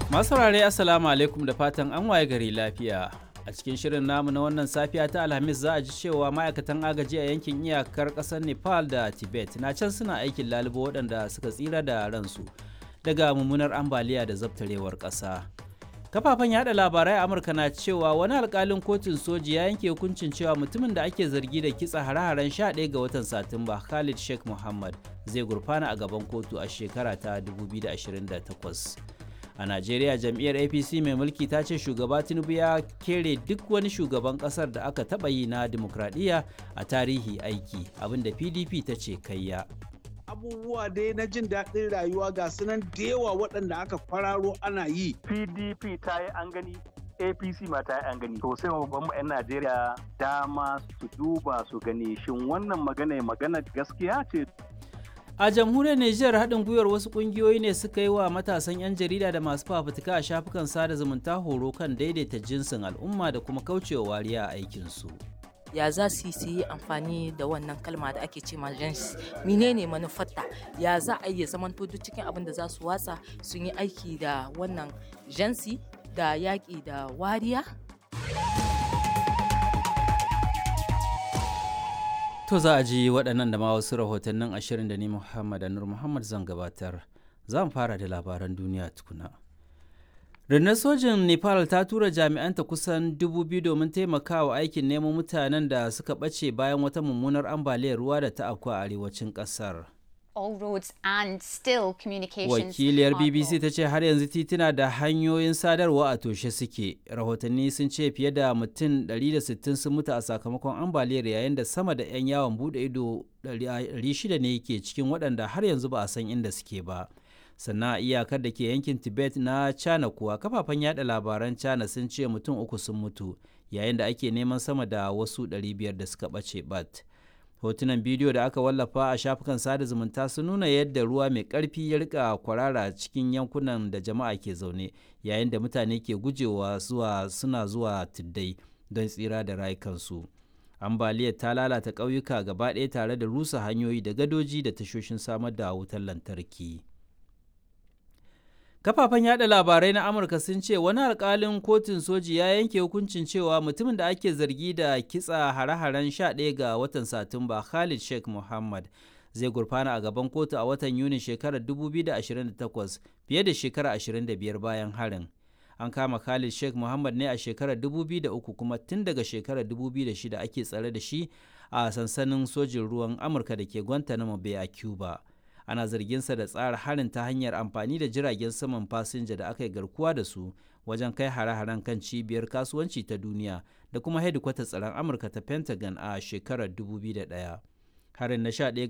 Masu saurare Assalamu alaikum da fatan an waye gari lafiya. A cikin shirin namu na wannan safiya ta Alhamis za a ji cewa ma'aikatan agaji a yankin iyakar ƙasar Nepal da Tibet na can suna aikin lalubo waɗanda suka tsira da ransu daga mummunar ambaliya da zabtarewar ƙasa. Kafafen yada labarai a Amurka na cewa wani alkalin kotun soji ya yanke hukuncin cewa mutumin da ake zargi da kitsa hare-haren 11 ga watan Satumba Khalid Sheikh Muhammad zai gurfana a gaban kotu a shekara ta 2028. a najeriya jam'iyyar apc mai mulki ta ce shugaba tinubu ya kere duk wani shugaban kasar da aka taba yi na demokradiyya a tarihi aiki abinda pdp ta ce kayya abubuwa dai na jin daɗin rayuwa ga sunan da yawa waɗanda aka kwararo ana yi pdp ta yi an gani apc ma ta yi an gani to sai babban 'yan najeriya dama su duba su gani shin wannan magana magana gaskiya ce A jamhuriyar Nijar haɗin gwiwar wasu ƙungiyoyi ne suka yi wa matasan 'yan jarida da masu fafutuka a shafukan sada zumunta horo kan daidaita jinsin al'umma da kuma kaucewa wariya a aikinsu. ya za su yi amfani da wannan kalma da ake ce gens menene manufarta ya za a iya zamanto duk cikin abin da za su watsa sun yi aiki da wannan jansi da yaƙi da wariya To za a ji waɗannan da ma wasu rahotannin ashirin da ni Muhammad Anur Muhammad zan gabatar. Zan fara da labaran duniya tukuna. Rundunar sojin Nepal ta tura jami'anta kusan dubu biyu domin taimakawa aikin neman mutanen da suka ɓace bayan wata mummunar ambaliyar ruwa da ta afku a arewacin ƙasar. all roads and still communications Wakiliyar are BBC blocked. ta ce har yanzu tituna da hanyoyin sadarwa a toshe suke. Rahotanni sun ce fiye da mutum 160 sun mutu a sakamakon ambaliyar yayin da sama da 'yan yawon bude ido 600 ne ke cikin waɗanda har yanzu ba a san inda suke ba. Sannan a iyakar da ke yankin Tibet na China kuwa kafafen yada labaran China sun ce mutum uku sun mutu yayin da ake neman sama da wasu 500 da suka ɓace bat. hotunan bidiyo da aka wallafa a shafukan sada zumunta sun nuna yadda ruwa mai ƙarfi ya rika kwarara cikin yankunan da jama'a ke zaune yayin da mutane ke gujewa zuwa suna zuwa tuddai don tsira da rayukansu ambaliyar ta lalata ƙauyuka gaba ɗaya tare da rusa hanyoyi da gadoji da tashoshin samar da wutar lantarki kafafen yada labarai na amurka sun ce wani alkalin kotun soji ya yanke hukuncin cewa mutumin da ake zargi da kitsa hare-haren 11 ga watan satumba khalid sheikh muhammad zai gurfana a gaban kotu a watan yuni shekarar 2028 fiye da shekara 25 bayan harin an kama khalid sheikh muhammad ne a shekarar 2003 kuma tun daga shekarar 2006 ake tsare da shi a sansanin sojin ruwan amurka da ke guantanamo bay a cuba ana zarginsa da tsara harin ta hanyar amfani da jiragen saman fasinja da aka yi garkuwa da su wajen kai hare-haren kan cibiyar kasuwanci ta duniya da kuma hedikwatar tsaron amurka ta pentagon a shekarar 2001 harin na 11